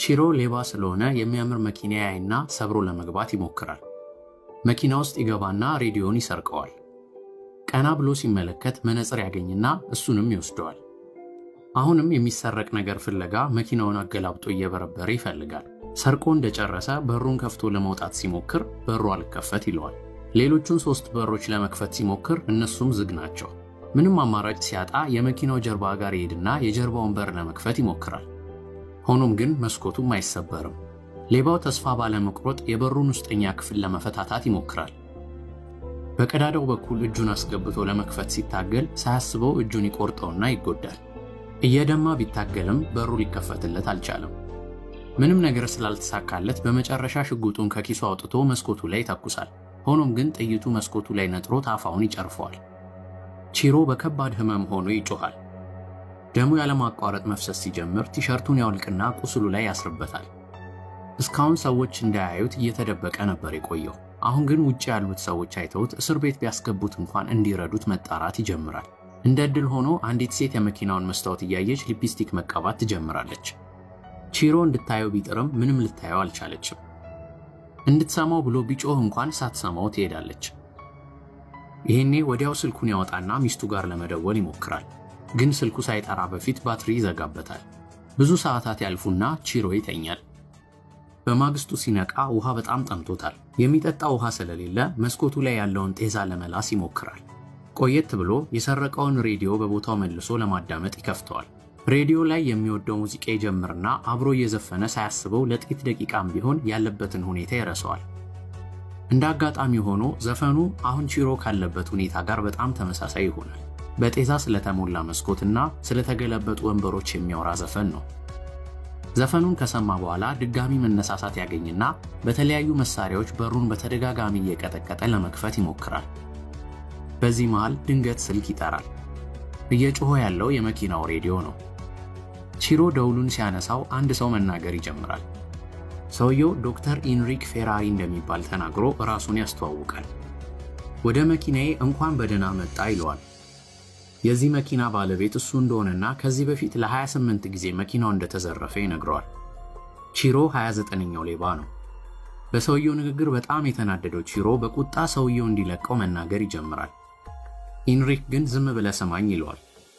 ቺሮ ሌባ ስለሆነ የሚያምር መኪና ያይና ሰብሮ ለመግባት ይሞክራል። መኪና ውስጥ ይገባና ሬዲዮን ይሰርቀዋል። ቀና ብሎ ሲመለከት መነጽር ያገኝና እሱንም ይወስደዋል። አሁንም የሚሰረቅ ነገር ፍለጋ መኪናውን አገላብጦ እየበረበረ ይፈልጋል። ሰርቆ እንደጨረሰ በሩን ከፍቶ ለመውጣት ሲሞክር በሩ አልከፈት ይለዋል። ሌሎቹን ሶስት በሮች ለመክፈት ሲሞክር እነሱም ዝግ ናቸው። ምንም አማራጭ ሲያጣ የመኪናው ጀርባ ጋር ይሄድና የጀርባውን በር ለመክፈት ይሞክራል። ሆኖም ግን መስኮቱም አይሰበርም። ሌባው ተስፋ ባለመቁረጥ የበሩን ውስጠኛ ክፍል ለመፈታታት ይሞክራል። በቀዳዳው በኩል እጁን አስገብቶ ለመክፈት ሲታገል ሳያስበው እጁን ይቆርጠውና ይጎዳል። እየደማ ቢታገልም በሩ ሊከፈትለት አልቻለም። ምንም ነገር ስላልተሳካለት በመጨረሻ ሽጉጡን ከኪሱ አውጥቶ መስኮቱ ላይ ይተኩሳል። ሆኖም ግን ጥይቱ መስኮቱ ላይ ነጥሮ ታፋውን ይጨርፈዋል። ቺሮ በከባድ ሕመም ሆኖ ይጮኻል። ደሙ ያለማቋረጥ መፍሰስ ሲጀምር ቲሸርቱን ያውልቅና ቁስሉ ላይ ያስርበታል። እስካሁን ሰዎች እንዳያዩት እየተደበቀ ነበር የቆየው። አሁን ግን ውጭ ያሉት ሰዎች አይተውት እስር ቤት ቢያስገቡት እንኳን እንዲረዱት መጣራት ይጀምራል። እንደ ዕድል ሆኖ አንዲት ሴት የመኪናውን መስታወት እያየች ሊፕስቲክ መቀባት ትጀምራለች። ቺሮ እንድታየው ቢጥርም ምንም ልታየው አልቻለችም። እንድትሰማው ብሎ ቢጮህ እንኳን ሳትሰማው ትሄዳለች። ይሄኔ ወዲያው ስልኩን ያወጣና ሚስቱ ጋር ለመደወል ይሞክራል። ግን ስልኩ ሳይጠራ በፊት ባትሪ ይዘጋበታል። ብዙ ሰዓታት ያልፉና ቺሮ ይተኛል። በማግስቱ ሲነቃ ውሃ በጣም ጠምቶታል። የሚጠጣ ውሃ ስለሌለ መስኮቱ ላይ ያለውን ጤዛ ለመላስ ይሞክራል። ቆየት ብሎ የሰረቀውን ሬዲዮ በቦታው መልሶ ለማዳመጥ ይከፍተዋል። ሬዲዮ ላይ የሚወደው ሙዚቃ ይጀምርና አብሮ እየዘፈነ ሳያስበው ለጥቂት ደቂቃም ቢሆን ያለበትን ሁኔታ ይረሳዋል። እንደ አጋጣሚ ሆኖ ዘፈኑ አሁን ቺሮ ካለበት ሁኔታ ጋር በጣም ተመሳሳይ ይሆናል። በጤዛ ስለተሞላ መስኮትና ስለተገለበጡ ወንበሮች የሚያወራ ዘፈን ነው። ዘፈኑን ከሰማ በኋላ ድጋሚ መነሳሳት ያገኝና በተለያዩ መሳሪያዎች በሩን በተደጋጋሚ እየቀጠቀጠ ለመክፈት ይሞክራል። በዚህ መሃል ድንገት ስልክ ይጠራል። እየጮኸ ያለው የመኪናው ሬዲዮ ነው። ቺሮ ደውሉን ሲያነሳው አንድ ሰው መናገር ይጀምራል። ሰውየው ዶክተር ኢንሪክ ፌራሪ እንደሚባል ተናግሮ ራሱን ያስተዋውቃል። ወደ መኪናዬ እንኳን በደህና መጣ ይለዋል። የዚህ መኪና ባለቤት እሱ እንደሆነና ከዚህ በፊት ለ28 ጊዜ መኪናው እንደተዘረፈ ይነግረዋል። ቺሮ 29ኛው ሌባ ነው። በሰውየው ንግግር በጣም የተናደደው ቺሮ በቁጣ ሰውየው እንዲለቀው መናገር ይጀምራል። ኢንሪክ ግን ዝም ብለህ ስማኝ ይለዋል።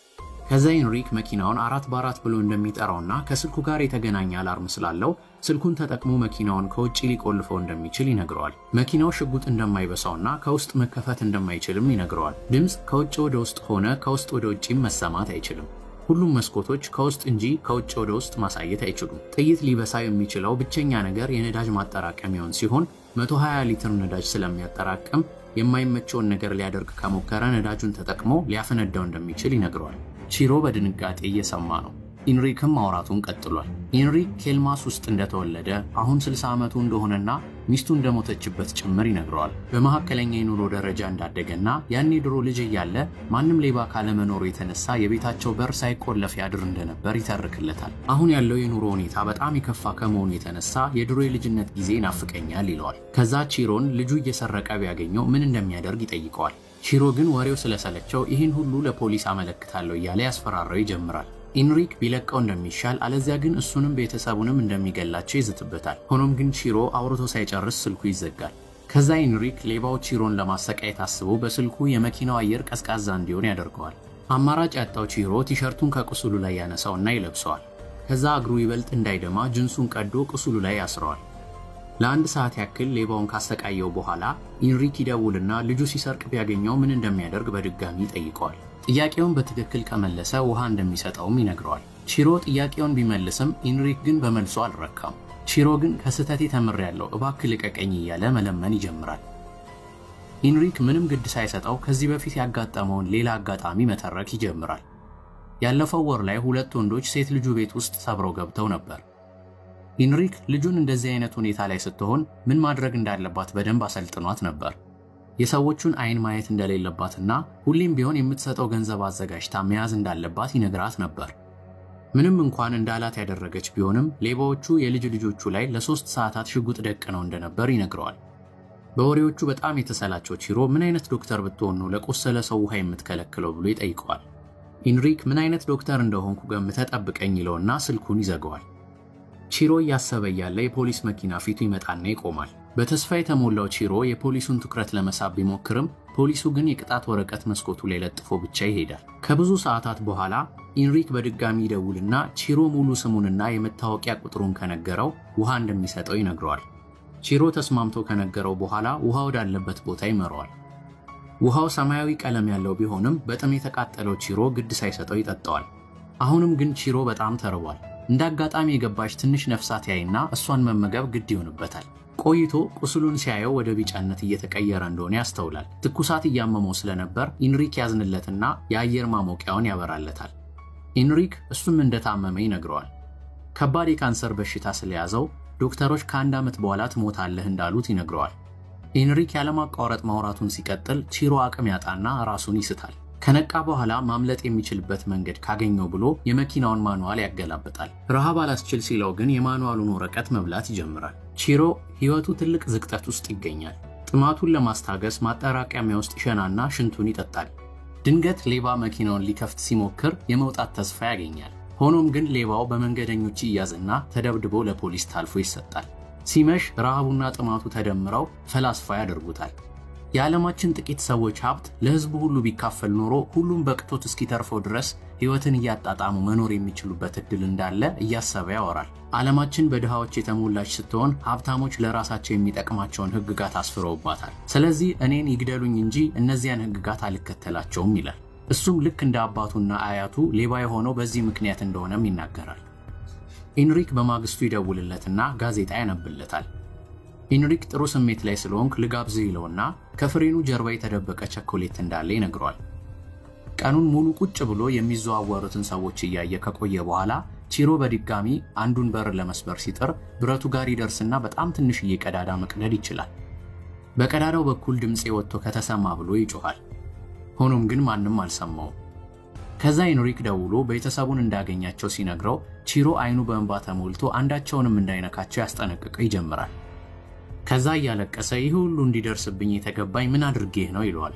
ከዛ ኢንሪክ መኪናውን አራት በአራት ብሎ እንደሚጠራውና ከስልኩ ጋር የተገናኘ አላርም ስላለው ስልኩን ተጠቅሞ መኪናውን ከውጭ ሊቆልፈው እንደሚችል ይነግረዋል። መኪናው ሽጉጥ እንደማይበሳውና ከውስጥ መከፈት እንደማይችልም ይነግረዋል። ድምፅ ከውጭ ወደ ውስጥ ሆነ ከውስጥ ወደ ውጭም መሰማት አይችልም። ሁሉም መስኮቶች ከውስጥ እንጂ ከውጭ ወደ ውስጥ ማሳየት አይችሉም። ጥይት ሊበሳ የሚችለው ብቸኛ ነገር የነዳጅ ማጠራቀሚያውን ሲሆን 120 ሊትር ነዳጅ ስለሚያጠራቅም የማይመቸውን ነገር ሊያደርግ ከሞከረ ነዳጁን ተጠቅሞ ሊያፈነዳው እንደሚችል ይነግረዋል። ቺሮ በድንጋጤ እየሰማ ነው። ኢንሪክም ማውራቱን ቀጥሏል። ኢንሪክ ኬልማስ ውስጥ እንደተወለደ አሁን 60 ዓመቱ እንደሆነና ሚስቱ እንደሞተችበት ጭምር ይነግረዋል። በመካከለኛ የኑሮ ደረጃ እንዳደገና ያኔ ድሮ ልጅ እያለ ማንም ሌባ ካለመኖሩ የተነሳ የቤታቸው በር ሳይቆለፍ ያድር እንደነበር ይተርክለታል። አሁን ያለው የኑሮ ሁኔታ በጣም የከፋ ከመሆኑ የተነሳ የድሮ የልጅነት ጊዜ ይናፍቀኛል ይለዋል። ከዛ ቺሮን ልጁ እየሰረቀ ቢያገኘው ምን እንደሚያደርግ ይጠይቀዋል። ቺሮ ግን ወሬው ስለሰለቸው ይህን ሁሉ ለፖሊስ አመለክታለሁ እያለ ያስፈራራው ይጀምራል። ኢንሪክ ቢለቀው እንደሚሻል አለዚያ ግን እሱንም ቤተሰቡንም እንደሚገላቸው ይዝትበታል። ሆኖም ግን ቺሮ አውርቶ ሳይጨርስ ስልኩ ይዘጋል። ከዛ ኢንሪክ ሌባው ቺሮን ለማሰቃየት አስቦ በስልኩ የመኪናው አየር ቀዝቃዛ እንዲሆን ያደርገዋል። አማራጭ ያጣው ቺሮ ቲሸርቱን ከቁስሉ ላይ ያነሳውና ይለብሰዋል። ከዛ እግሩ ይበልጥ እንዳይደማ ጅንሱን ቀዶ ቁስሉ ላይ ያስረዋል። ለአንድ ሰዓት ያክል ሌባውን ካሰቃየው በኋላ ኢንሪክ ይደውልና ልጁ ሲሰርቅ ቢያገኘው ምን እንደሚያደርግ በድጋሚ ይጠይቀዋል። ጥያቄውን በትክክል ከመለሰ ውሃ እንደሚሰጠውም ይነግረዋል። ቺሮ ጥያቄውን ቢመልስም ኢንሪክ ግን በመልሶ አልረካም። ቺሮ ግን ከስህተቴ ተምሬያለሁ፣ እባክህ ልቀቀኝ እያለ መለመን ይጀምራል። ኢንሪክ ምንም ግድ ሳይሰጠው ከዚህ በፊት ያጋጠመውን ሌላ አጋጣሚ መተረክ ይጀምራል። ያለፈው ወር ላይ ሁለት ወንዶች ሴት ልጁ ቤት ውስጥ ሰብረው ገብተው ነበር። ኢንሪክ ልጁን እንደዚህ አይነት ሁኔታ ላይ ስትሆን ምን ማድረግ እንዳለባት በደንብ አሰልጥኗት ነበር። የሰዎቹን አይን ማየት እንደሌለባትና ሁሌም ቢሆን የምትሰጠው ገንዘብ አዘጋጅታ መያዝ እንዳለባት ይነግራት ነበር። ምንም እንኳን እንዳላት ያደረገች ቢሆንም ሌባዎቹ የልጅ ልጆቹ ላይ ለሶስት ሰዓታት ሽጉጥ ደቅነው እንደነበር ይነግረዋል። በወሬዎቹ በጣም የተሰላቸው ቺሮ ምን አይነት ዶክተር ብትሆን ነው ለቆሰለ ሰው ውሃ የምትከለክለው ብሎ ይጠይቀዋል። ኢንሪክ ምን አይነት ዶክተር እንደሆንኩ ገምተህ ጠብቀኝ ይለውና ስልኩን ይዘገዋል። ቺሮ እያሰበ እያለ የፖሊስ መኪና ፊቱ ይመጣና ይቆማል። በተስፋ የተሞላው ቺሮ የፖሊሱን ትኩረት ለመሳብ ቢሞክርም ፖሊሱ ግን የቅጣት ወረቀት መስኮቱ ላይ ለጥፎ ብቻ ይሄዳል። ከብዙ ሰዓታት በኋላ ኢንሪክ በድጋሚ ይደውልና ቺሮ ሙሉ ስሙንና የመታወቂያ ቁጥሩን ከነገረው ውሃ እንደሚሰጠው ይነግረዋል። ቺሮ ተስማምቶ ከነገረው በኋላ ውሃ ወዳለበት ቦታ ይመረዋል። ውሃው ሰማያዊ ቀለም ያለው ቢሆንም በጥም የተቃጠለው ቺሮ ግድ ሳይሰጠው ይጠጣዋል። አሁንም ግን ቺሮ በጣም ተርቧል። እንደ አጋጣሚ የገባች ትንሽ ነፍሳት ያይና እሷን መመገብ ግድ ይሆንበታል። ቆይቶ ቁስሉን ሲያየው ወደ ቢጫነት እየተቀየረ እንደሆነ ያስተውላል። ትኩሳት እያመመው ስለነበር ኢንሪክ ያዝንለትና የአየር ማሞቂያውን ያበራለታል። ኢንሪክ እሱም እንደታመመ ይነግረዋል። ከባድ የካንሰር በሽታ ስለያዘው ዶክተሮች ከአንድ ዓመት በኋላ ትሞታለህ እንዳሉት ይነግረዋል። ኢንሪክ ያለማቋረጥ ማውራቱን ሲቀጥል ቺሮ አቅም ያጣና ራሱን ይስታል። ከነቃ በኋላ ማምለጥ የሚችልበት መንገድ ካገኘው ብሎ የመኪናውን ማኑዋል ያገላብጣል። ረሃብ አላስችል ሲለው ግን የማኑዋሉን ወረቀት መብላት ይጀምራል። ቺሮ ሕይወቱ ትልቅ ዝቅጠት ውስጥ ይገኛል። ጥማቱን ለማስታገስ ማጠራቀሚያ ውስጥ ይሸናና ሽንቱን ይጠጣል። ድንገት ሌባ መኪናውን ሊከፍት ሲሞክር የመውጣት ተስፋ ያገኛል። ሆኖም ግን ሌባው በመንገደኞች ይያዝና ተደብድቦ ለፖሊስ ታልፎ ይሰጣል። ሲመሽ ረሃቡና ጥማቱ ተደምረው ፈላስፋ ያደርጉታል። የዓለማችን ጥቂት ሰዎች ሀብት ለሕዝቡ ሁሉ ቢካፈል ኖሮ ሁሉም በቅቶት እስኪተርፈው ድረስ ሕይወትን እያጣጣሙ መኖር የሚችሉበት ዕድል እንዳለ እያሰበ ያወራል። ዓለማችን በድሃዎች የተሞላች ስትሆን ሀብታሞች ለራሳቸው የሚጠቅማቸውን ሕግጋት አስፍረውባታል። ስለዚህ እኔን ይግደሉኝ እንጂ እነዚያን ሕግጋት አልከተላቸውም ይላል። እሱም ልክ እንደ አባቱና አያቱ ሌባ የሆነው በዚህ ምክንያት እንደሆነም ይናገራል። ኢንሪክ በማግስቱ ይደውልለትና ጋዜጣ ያነብለታል። ኢንሪክ ጥሩ ስሜት ላይ ስለሆንክ ልጋብዝህ ይለውና ከፍሬኑ ጀርባ የተደበቀ ቸኮሌት እንዳለ ይነግረዋል። ቀኑን ሙሉ ቁጭ ብሎ የሚዘዋወሩትን ሰዎች እያየ ከቆየ በኋላ ቺሮ በድጋሚ አንዱን በር ለመስበር ሲጥር ብረቱ ጋር ይደርስና በጣም ትንሽዬ ቀዳዳ መቅደድ ይችላል። በቀዳዳው በኩል ድምፄ ወጥቶ ከተሰማ ብሎ ይጮኋል። ሆኖም ግን ማንም አልሰማውም። ከዛ ኢንሪክ ደውሎ ቤተሰቡን እንዳገኛቸው ሲነግረው ቺሮ አይኑ በእንባ ተሞልቶ አንዳቸውንም እንዳይነካቸው ያስጠነቅቀው ይጀምራል። ከዛ እያለቀሰ ይህ ሁሉ እንዲደርስብኝ የተገባኝ ምን አድርጌህ ነው ይለዋል።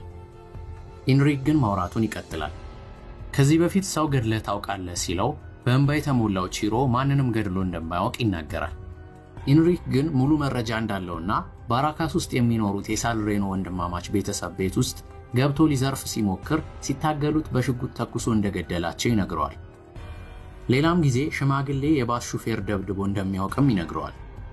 ኢንሪክ ግን ማውራቱን ይቀጥላል። ከዚህ በፊት ሰው ገድለህ ታውቃለህ ሲለው በእንባ የተሞላው ቺሮ ማንንም ገድሎ እንደማያውቅ ይናገራል። ኢንሪክ ግን ሙሉ መረጃ እንዳለውና ባራካስ ውስጥ የሚኖሩት የሳልሬኖ ወንድማማች ቤተሰብ ቤት ውስጥ ገብቶ ሊዘርፍ ሲሞክር ሲታገሉት በሽጉጥ ተኩሶ እንደገደላቸው ይነግረዋል። ሌላም ጊዜ ሽማግሌ የባስ ሹፌር ደብድቦ እንደሚያውቅም ይነግረዋል።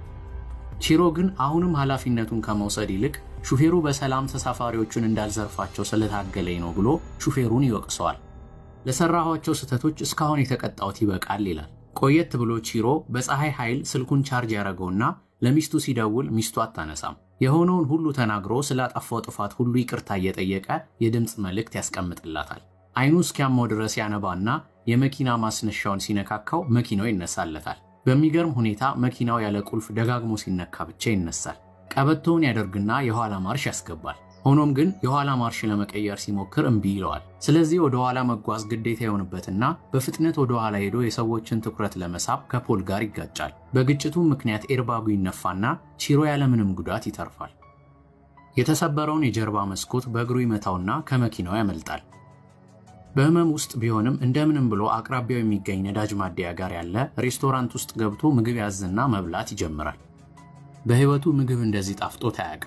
ቺሮ ግን አሁንም ኃላፊነቱን ከመውሰድ ይልቅ ሹፌሩ በሰላም ተሳፋሪዎቹን እንዳልዘርፋቸው ስለታገለኝ ነው ብሎ ሹፌሩን ይወቅሰዋል። ለሰራኋቸው ስህተቶች እስካሁን የተቀጣሁት ይበቃል ይላል። ቆየት ብሎ ቺሮ በፀሐይ ኃይል ስልኩን ቻርጅ ያደረገውና ለሚስቱ ሲደውል ሚስቱ አታነሳም። የሆነውን ሁሉ ተናግሮ ስላጠፋው ጥፋት ሁሉ ይቅርታ እየጠየቀ የድምፅ መልእክት ያስቀምጥላታል። አይኑ እስኪያመው ድረስ ያነባና የመኪና ማስነሻውን ሲነካካው መኪናው ይነሳለታል። በሚገርም ሁኔታ መኪናው ያለ ቁልፍ ደጋግሞ ሲነካ ብቻ ይነሳል። ቀበቶውን ያደርግና የኋላ ማርሽ ያስገባል። ሆኖም ግን የኋላ ማርሽ ለመቀየር ሲሞክር እምቢ ይለዋል። ስለዚህ ወደ ኋላ መጓዝ ግዴታ የሆንበትና በፍጥነት ወደ ኋላ ሄዶ የሰዎችን ትኩረት ለመሳብ ከፖል ጋር ይጋጫል። በግጭቱ ምክንያት ኤርባጉ ይነፋና ቺሮ ያለምንም ጉዳት ይተርፋል። የተሰበረውን የጀርባ መስኮት በእግሩ ይመታውና ከመኪናው ያመልጣል። በህመም ውስጥ ቢሆንም እንደምንም ብሎ አቅራቢያው የሚገኝ ነዳጅ ማደያ ጋር ያለ ሬስቶራንት ውስጥ ገብቶ ምግብ ያዝና መብላት ይጀምራል። በህይወቱ ምግብ እንደዚህ ጣፍጦት አያውቅም።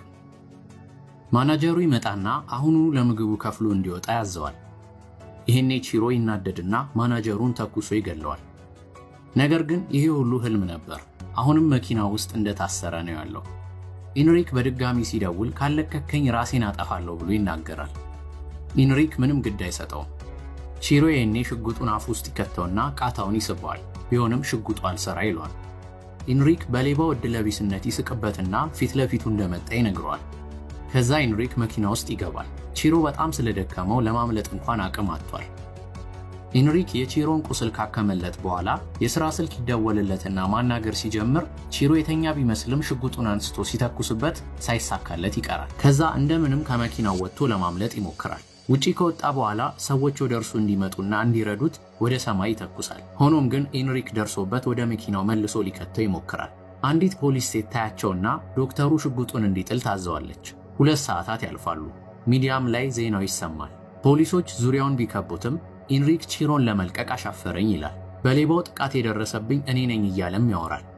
ማናጀሩ ይመጣና አሁኑኑ ለምግቡ ከፍሎ እንዲወጣ ያዘዋል። ይሄኔ ቺሮ ይናደድና ማናጀሩን ተኩሶ ይገለዋል። ነገር ግን ይሄ ሁሉ ህልም ነበር። አሁንም መኪና ውስጥ እንደታሰረ ነው ያለው። ኢንሪክ በድጋሚ ሲደውል ካለቀከኝ ራሴን አጠፋለሁ ብሎ ይናገራል። ኢንሪክ ምንም ግድ አይሰጠውም። ቺሮ ይሄኔ ሽጉጡን አፍ ውስጥ ይከተውና ቃታውን ይስበዋል። ቢሆንም ሽጉጡ አልሰራ ይለዋል። ኢንሪክ በሌባው ዕድለቢስነት ይስቅበትና ፊት ለፊቱ እንደመጣ ይነግረዋል። ከዛ ኢንሪክ መኪና ውስጥ ይገባል። ቺሮ በጣም ስለደከመው ለማምለጥ እንኳን አቅም አጥቷል። ኢንሪክ የቺሮን ቁስል ካከመለት በኋላ የሥራ ስልክ ይደወልለትና ማናገር ሲጀምር ቺሮ የተኛ ቢመስልም ሽጉጡን አንስቶ ሲተኩስበት ሳይሳካለት ይቀራል። ከዛ እንደምንም ከመኪናው ወጥቶ ለማምለጥ ይሞክራል። ውጪ ከወጣ በኋላ ሰዎች ወደ እርሱ እንዲመጡና እንዲረዱት ወደ ሰማይ ይተኩሳል። ሆኖም ግን ኢንሪክ ደርሶበት ወደ መኪናው መልሶ ሊከተው ይሞክራል። አንዲት ፖሊስ ሴት ታያቸውና ዶክተሩ ሽጉጡን እንዲጥል ታዘዋለች። ሁለት ሰዓታት ያልፋሉ። ሚዲያም ላይ ዜናው ይሰማል። ፖሊሶች ዙሪያውን ቢከቡትም ኢንሪክ ቺሮን ለመልቀቅ አሻፈረኝ ይላል። በሌባው ጥቃት የደረሰብኝ እኔ ነኝ እያለም ያወራል።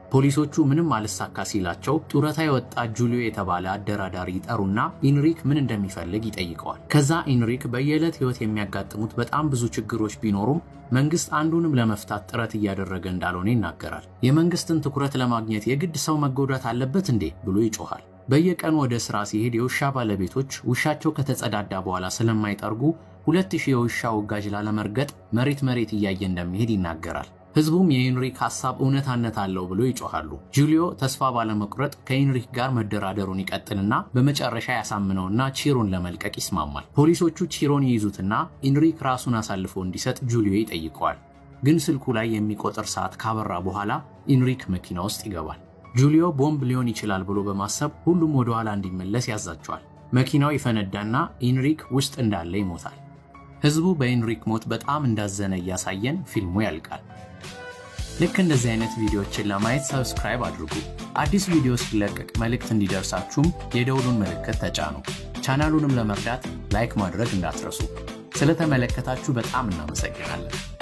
ፖሊሶቹ ምንም አልሳካ ሲላቸው ጡረታ የወጣ ጁሊዮ የተባለ አደራዳሪ ይጠሩና ኢንሪክ ምን እንደሚፈልግ ይጠይቀዋል። ከዛ ኢንሪክ በየዕለት ሕይወት የሚያጋጥሙት በጣም ብዙ ችግሮች ቢኖሩም መንግስት አንዱንም ለመፍታት ጥረት እያደረገ እንዳልሆነ ይናገራል። የመንግስትን ትኩረት ለማግኘት የግድ ሰው መጎዳት አለበት እንዴ ብሎ ይጮኋል። በየቀኑ ወደ ስራ ሲሄድ የውሻ ባለቤቶች ውሻቸው ከተጸዳዳ በኋላ ስለማይጠርጉ ሁለት ሺህ የውሻ ውጋጅ ላለመርገጥ መሬት መሬት እያየ እንደሚሄድ ይናገራል። ህዝቡም የኢንሪክ ሐሳብ እውነታነት አለው ብሎ ይጮኻሉ። ጁሊዮ ተስፋ ባለመቁረጥ ከኢንሪክ ጋር መደራደሩን ይቀጥልና በመጨረሻ ያሳምነውና ቺሮን ለመልቀቅ ይስማማል። ፖሊሶቹ ቺሮን ይይዙትና ኢንሪክ ራሱን አሳልፎ እንዲሰጥ ጁሊዮ ይጠይቀዋል። ግን ስልኩ ላይ የሚቆጥር ሰዓት ካበራ በኋላ ኢንሪክ መኪና ውስጥ ይገባል። ጁሊዮ ቦምብ ሊሆን ይችላል ብሎ በማሰብ ሁሉም ወደ ኋላ እንዲመለስ ያዛቸዋል። መኪናው ይፈነዳና ኢንሪክ ውስጥ እንዳለ ይሞታል። ህዝቡ በኢንሪክ ሞት በጣም እንዳዘነ እያሳየን ፊልሙ ያልቃል። ልክ እንደዚህ አይነት ቪዲዮዎችን ለማየት ሰብስክራይብ አድርጉ። አዲስ ቪዲዮ ሲለቀቅ መልእክት እንዲደርሳችሁም የደውሉን ምልክት ተጫኑ። ቻናሉንም ለመርዳት ላይክ ማድረግ እንዳትረሱ። ስለተመለከታችሁ በጣም እናመሰግናለን።